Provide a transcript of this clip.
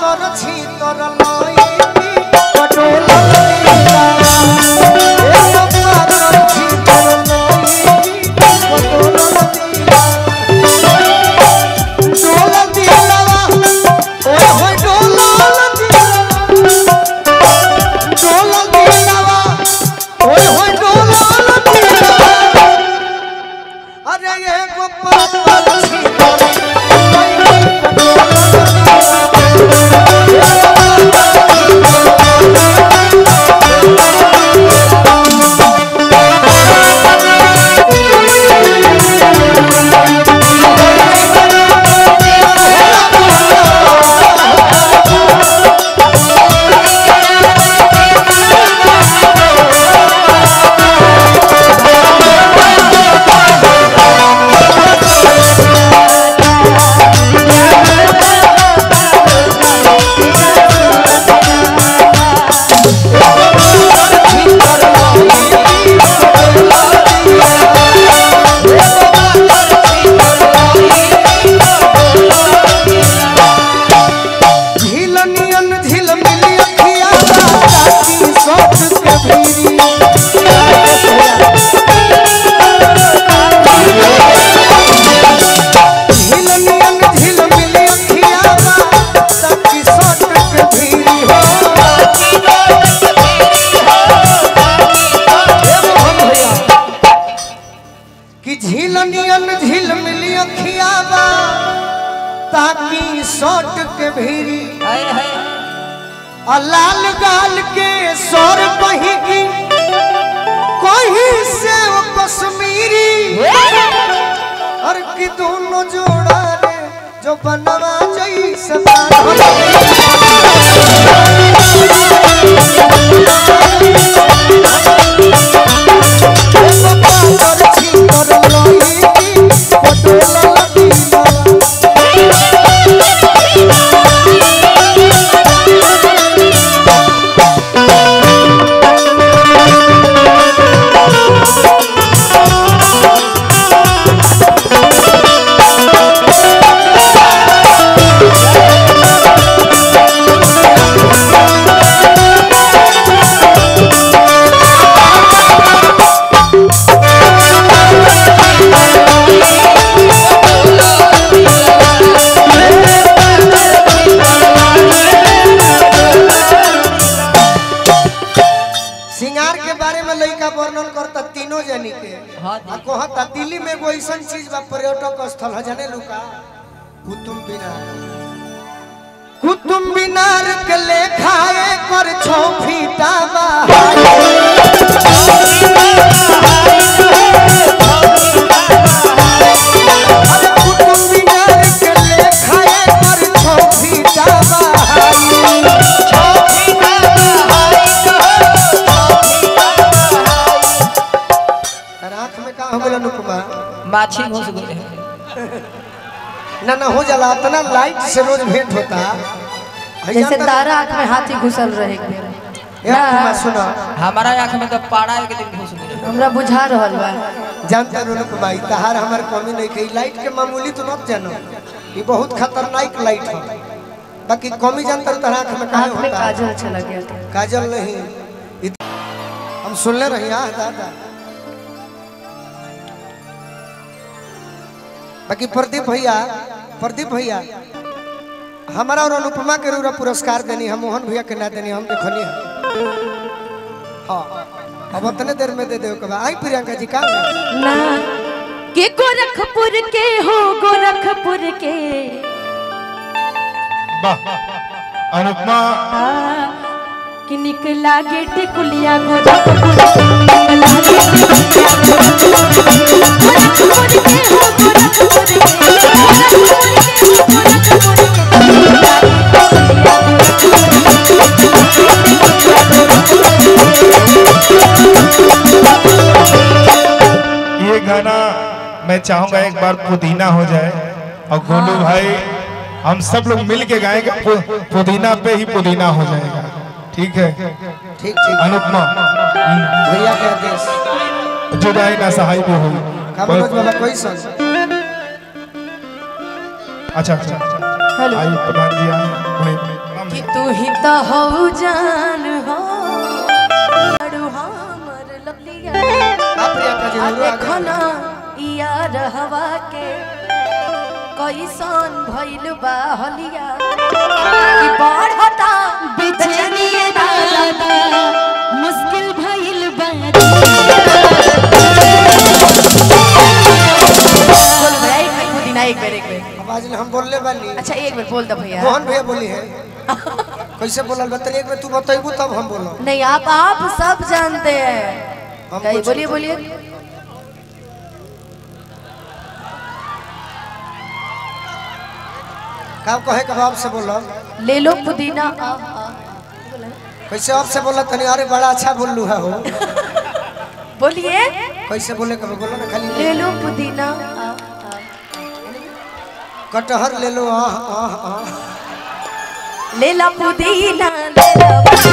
पातर छीतर लईकी पटोला लीला एगो पातर छीतर लईकी पटोला लीला डोला दिलवा ओए होए डोला दिलवा डोला दिलवा ओए होए डोला दिलवा अरे ये गोपाल पक्षी तोरे झिलनियन झिलमिली अखिया चाची सोच के भीरी झिलनियन झिलमिली अखिया चाची सोच के भीरी हो हे मोहन भैया कि झिलनियन झिलमिली अखिया ताकि सोट के भीरी हाय हाय आ लाल गाल के सौर कहीं की कहीं से वो कश्मीरी और कि दोनों जोड़ा रे जो बनवा जैसे सिंगार के बारे में लड़का वर्णन करता तीनों जनी के हाँ आ कहता दिल्ली में एगो ऐसा चीज बा पर्यटक स्थल है जाने लुका कुतुब मीनार कुतुब मीनार के लेखा कर छौ फीटा बा अरे कुतुब मीनार के लेखा कर छौ फीटा बा आँख में का हो गया अनुपमा माछी घुस गए ना ना हो जाला इतना लाइट से रोज भेंट होता जैसे तारा आँख में हाथी घुसल रहे अनुपमा सुनो हमारा आँख में तो पाड़ा एक दिन घुस गए हमरा बुझा रहल बा जानते हो अनुपमा ई तहार हमार कमी नहीं के लाइट के मामूली तो मत जानो ये बहुत खतरनाक लाइट है बाकी कमी जानते हो तहार आँख में कहाँ आँख में होता है काजल चला गया था काजल नहीं इत... हम सुनले रही हाँ दादा बाकी प्रदीप भैया प्रदीप भैया हमारा और अनुपमा के रूरा पुरस्कार देनी हम मोहन भैया के ना देनी हम देखनी है हाँ अब उतने देर में दे दे आई प्रियंका जी का ना के गोरखपुर के हो गोरखपुर के वाह अनुपमा आ, कि निकला गे टिकुलिया गोरखपुर के, निकला गे टिकुलिया गोरखपुर के हो गोरखपुर के गोरखपुर के हो गोरखपुर के निकला गे टिकुलिया ये गाना मैं चाहूंगा एक बार पुदीना हो जाए और गोलू भाई हम सब लोग मिल के गाएंगे पु- पुदीना पे ही पुदीना हो जाएगा ठीक है ठीक ठीक अनुपमा भैया के आदेश जुदाई ना सहाय भी हुई का मनोज बाबा कोई संग अच्छा अच्छा हेलो आइए प्रधान जी आए वहीं पे। हाँ, भैया तू ही तो हो जान हो बड़ू हमर लवलिया आप प्रियंका जी आ हमरो देखो आगे ना यार हवा के कैसन भइल बा हलिया कि बढ़ता बेचैनी दादा मुश्किल भइल बारी बोल भैया एक मिनट पुदीना एक बेर एक बेर आवाज में हम बोलले बानी अच्छा एक बेर बोल दो भैया मोहन भैया बोली है कैसे बोलल बतल एक बार तू बतैबू तब हम बोलो नहीं आप आप सब जानते हैं हम कहीं कुछ- बोलिए बोलिए का कहे के बाप से बोलो ले लो पुदीना आ, आ। कैसे आप से बोला तनी अरे बड़ा अच्छा बोललू है हो बोलिए कैसे बोले के बोलो ना खाली ले लो पुदीना आ, आ। कटहर ले लो आह आह आह ले ला पुदीना ले ला